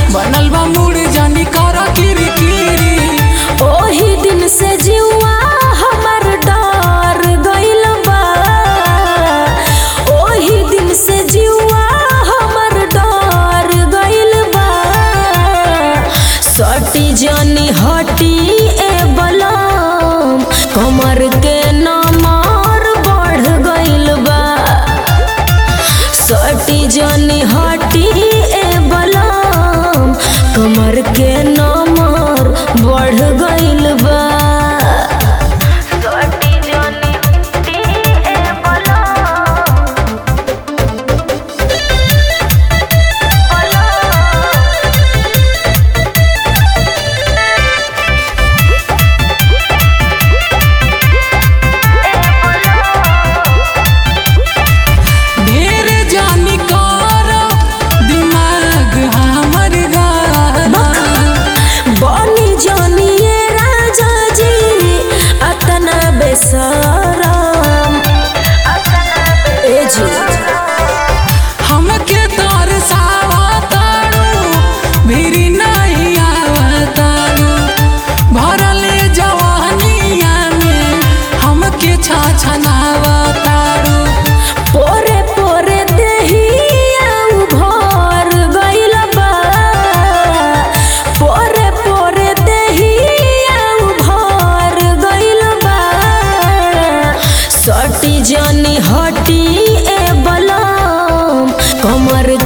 बनल बा मूड जानी कर किरी किरी ओही दिन से जीवा हमर डर गइल बा ओही दिन से जीवा हमर डर गइल बा सटी जनी हटी ए बलम कमर के नमर बढ़ गइल बा सटी जनी हटी ए बलम कमर के नमर बढ़ गइल बा सटी जनी हटी ए बलम ढेर जानी कर दिमाग हमर गाना बनी जनिए राजा जी अतना बेसरम ए जी हमके तोर सावतारू भिरी नहीं आवतारू भरले जवानिया में हमके छछनावतारू पोरे पोरे देहिया भर गइल बा पोरे पोरे देहिया भर गइल बा सटी जनी हटी ए बलम कमर